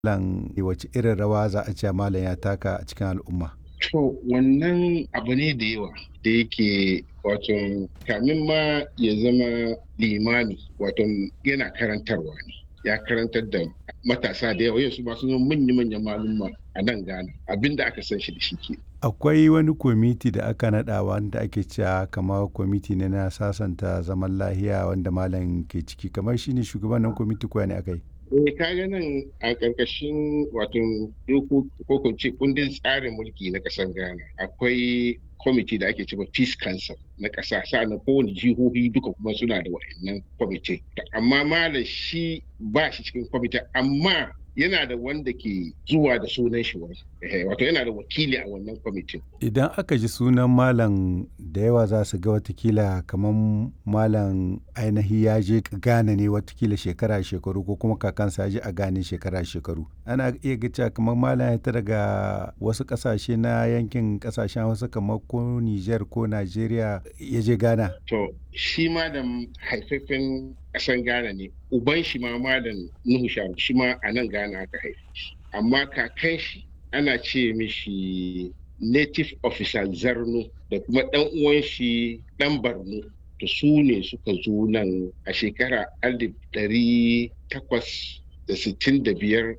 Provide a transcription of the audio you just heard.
Lan wace irin rawa za a ce malam ya taka a cikin al'umma? To wannan abu ne da yawa da yake wato kamin ma ya zama limami wato yana karantarwa ne. Ya karantar da matasa da yawa yanzu masu zama manya-manyan malumma a nan Ghana abinda aka san shi da shi ke. Akwai wani kwamiti da aka naɗa wanda ake cewa kamar kwamiti ne na sasanta zaman lahiya wanda malam ke ciki kamar shi ne shugaban nan kwamiti ko ne aka yi? Eh kaga nan a ƙarƙashin wato doko ko kun ce kundin tsarin mulki na ƙasar Ghana akwai kwamiti da ake cewa Peace Council na ƙasa sa'annan kowane jihohi duka kuma suna da wa'annan kwamiti. Amma malam shi ba shi cikin kwamiti amma yana da wanda ke zuwa da sunan shi wani wato yana da wakili a wannan kwamitin. Idan aka ji sunan malam da yawa za su ga watakila kamar malam ainihi ya je Ghana ne watakila shekara shekaru ko kuma kakansa ya je a Ghana shekara shekaru. Ana iya ga cewa kamar malam ya ta daga wasu ƙasashe na yankin ƙasashen wasu kamar ko Nijar ko Najeriya ya je Ghana. To shi ma da haifafen ƙasar Ghana ne uban shi ma malam Nuhu Sharu shi ma a nan Ghana aka haife shi amma kakan shi ana ce mishi native officer Zarno da kuma ɗan uwan shi ɗan Barno to su ne suka zo nan a shekara alif ɗari takwas da sittin da biyar